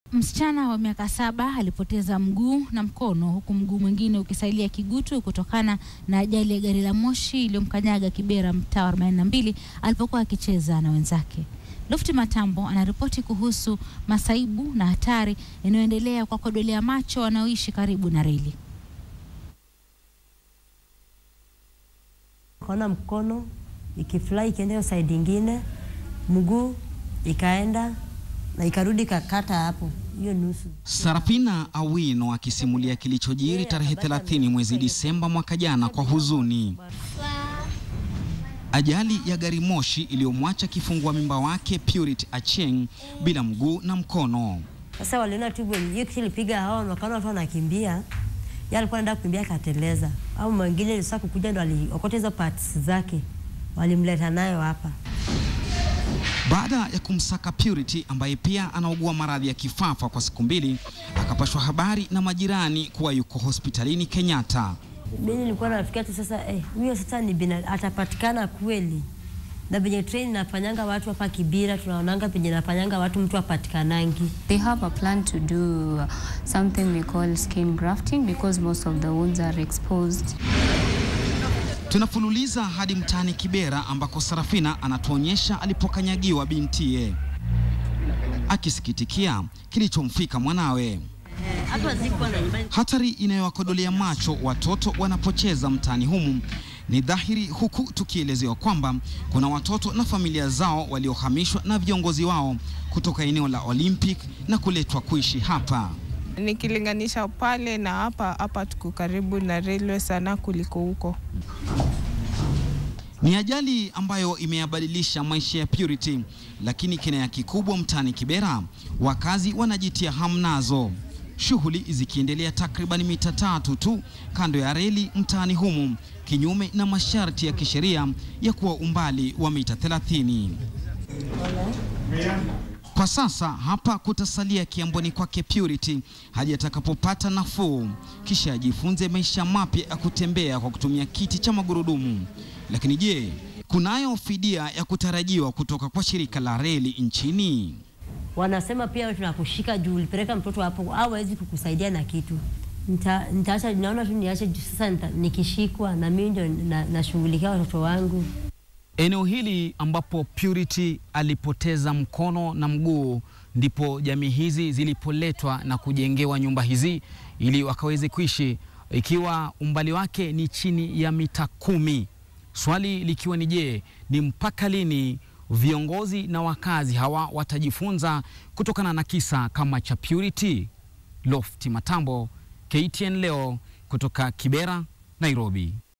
Msichana wa miaka saba alipoteza mguu na mkono huku mguu mwingine ukisailia kigutu kutokana na ajali ya gari la moshi iliyomkanyaga Kibera mtaa wa 42 alipokuwa akicheza na wenzake. Lofti Matambo anaripoti kuhusu masaibu na hatari inayoendelea kwa kodolea macho wanaoishi karibu na reli. Kaona mkono ikifly ikienda hiyo side ingine, mguu ikaenda na ikarudi kakata hapo hiyo nusu. Sarafina Awino akisimulia kilichojiri tarehe 30 mwezi Disemba mwaka jana kwa huzuni. Ajali ya gari moshi iliyomwacha kifungua mimba wake Purity Acheng bila mguu na mkono. Sasa waliona tu wenye hiyo kitu ilipiga hao, wakaona watu wanakimbia, yeye alikuwa anaenda kukimbia akateleza, au mwingine sasa kukuja ndo aliokota hizo parts zake, walimleta nayo hapa. Baada ya kumsaka Purity ambaye pia anaugua maradhi ya kifafa kwa siku mbili, akapashwa habari na majirani kuwa yuko hospitalini Kenyatta. Mimi nilikuwa nafikia tu sasa, eh, huyo sasa ni bina, atapatikana kweli? Na venye train nafanyanga watu hapa Kibira, tunaonanga penye nafanyanga watu mtu apatikanangi. They have a plan to do uh, something we call skin grafting because most of the wounds are exposed. Tunafululiza hadi mtaani Kibera ambako Sarafina anatuonyesha alipokanyagiwa bintiye, akisikitikia kilichomfika mwanawe. Hatari inayowakodolea macho watoto wanapocheza mtaani humu ni dhahiri, huku tukielezewa kwamba kuna watoto na familia zao waliohamishwa na viongozi wao kutoka eneo la Olympic na kuletwa kuishi hapa. Nikilinganisha pale na hapa, hapa tuko karibu na railway sana kuliko huko. Ni ajali ambayo imeyabadilisha maisha ya Purity, lakini kinaya kikubwa mtaani Kibera, wakazi wanajitia hamnazo, shughuli zikiendelea takriban mita tatu tu kando ya reli mtaani humu, kinyume na masharti ya kisheria ya kuwa umbali wa mita 30. Kwa sasa hapa kutasalia kiamboni kwake Purity hadi atakapopata nafuu, kisha ajifunze maisha mapya ya kutembea kwa kutumia kiti cha magurudumu. Lakini je, kunayo fidia ya kutarajiwa kutoka kwa shirika la reli nchini? Wanasema pia tunakushika juu ulipeleka mtoto hapo, au hawezi kukusaidia na kitu. Nita, nitaacha naona tu niache juu sasa nita, nikishikwa na mimi ndio na- nashughulikia watoto wangu. Eneo hili ambapo Purity alipoteza mkono na mguu ndipo jamii hizi zilipoletwa na kujengewa nyumba hizi ili wakaweze kuishi, ikiwa umbali wake ni chini ya mita kumi. Swali likiwa ni je, ni mpaka lini viongozi na wakazi hawa watajifunza kutokana na kisa kama cha Purity? Lofti Matambo, KTN leo kutoka Kibera, Nairobi.